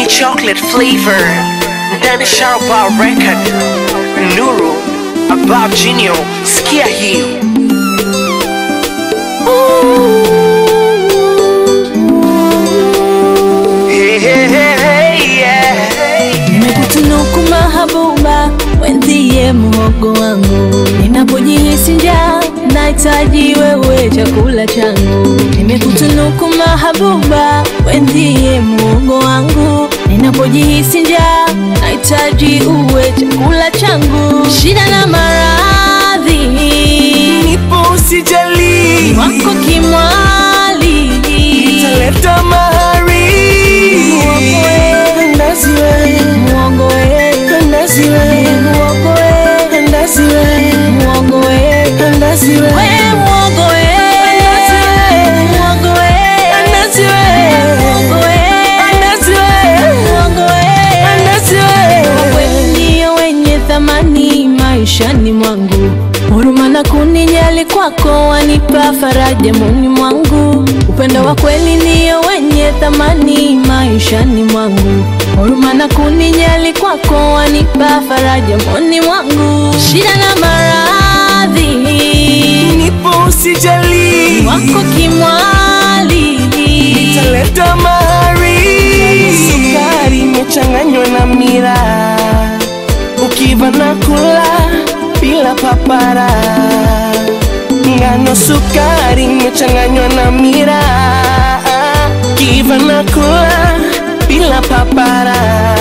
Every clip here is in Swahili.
ni chocolate flavor ndani Sharba record Nuru Abab Genio, sikia hii Hey, hey, hey, hey, yeah. Nimekutunuku mahabuba, wenzie muhogo wangu. Ninapojihisi njaa, nahitaji wewe chakula changu. Nimekutunuku mahabuba, wenzie muhogo wangu. Ninapojihisi njaa, nahitaji uwe chakula changu. Shida na maradhi Nipo usijali wako kimwali, Taleta mahari Muhogo we. Ndazi we muhogo we, Ndazi we muhogo we, Ndazi we muhogo we. Ndazi we We muogo we, muogo we, Ndazi we muogo we, Ndazi we muogo we. Ndazi we Wewe ndio wenye thamani maishani mwangu, huruma na kunijali kwako wanipa faraja moyoni mwangu. Upendo wa kweli ndio wenye thamani maishani mwangu, huruma na kunijali kwako wanipa faraja moyoni mwangu. Shida na maradhi Nipo usijali wako kimwali, Taleta mahari Sukari imechanganywa na mira Ukiva na kula bila papara Ngano sukari imechanganywa na mira Ukiva na kula bila papara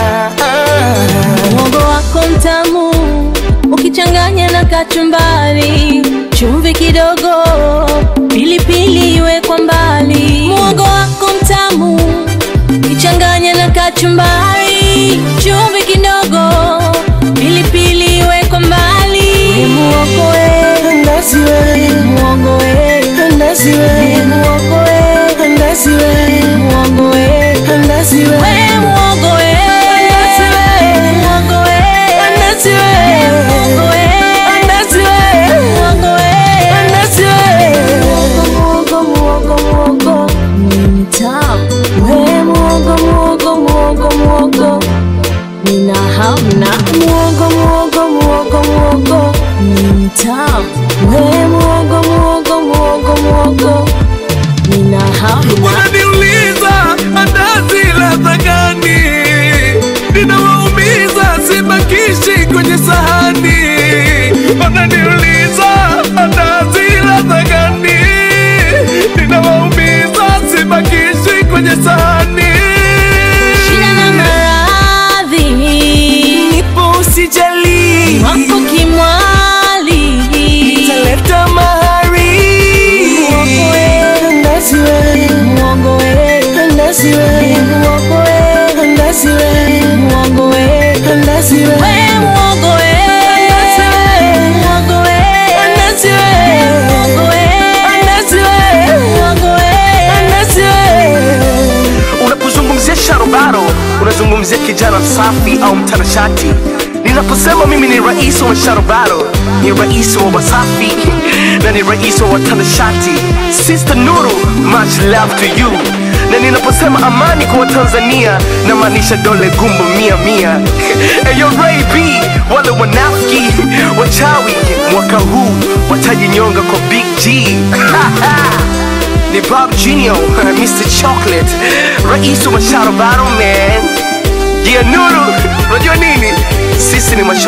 Muhogo wako mtamu ukichanganya na kachumbari, chumvi kidogo, pilipili iwe kwa mbali. Muhogo wako mtamu ukichanganya na kachumbari, chumvi kidogo, pilipili iwe kwa mbali. Muhogo we, Ndazi we muhogo we, Ndazi we muhogo we, Ndazi we muhogo we. Ndazi we We muhogo we, muhogo we, Ndazi we muhogo we. Ndazi we Muhogo we, Ndazi we muhogo, muhogo, muhogo, ni mtamu. We muhogo, muhogo, muhogo, muhogo, nina hamna. Muhogo, muhogo, muhogo, muhogo, ni mtamu. We muhogo, muhogo, muhogo, muhogo, nina hamna. Wananiuliza andazi ladha gani, ninawaumiza sibakishi kwenye sahani. Wananiuliza andazi ladha gani, ninawaumiza sibakishi kwenye sahani. Shida na maradhi Nipo usijali wako kimwali, Taleta mahari Muhogo we. Ndazi we muhogo we, Ndazi we muhogo we, Ndazi we muhogo we. Ndazi we We muhogo we, muhogo we, Ndazi we muhogo we, Ndazi we muhogo we. Ndazi we Unapozungumzia sharobaro unazungumzia kijana safi au mtanashati ninaposema mimi ni rais wa sharobaro ni rais wa wasafi na ni rais wa watanashati sister nuru much love to you na ninaposema amani kwa watanzania namaanisha dole gumbo mia mia eyo Ray B wale wanafiki wachawi mwaka huu watajinyonga kwa big g ni Bob Genio, Mr. Chocolate, rais wa Sharobaro man. Yeah, Nuru, unajua nini?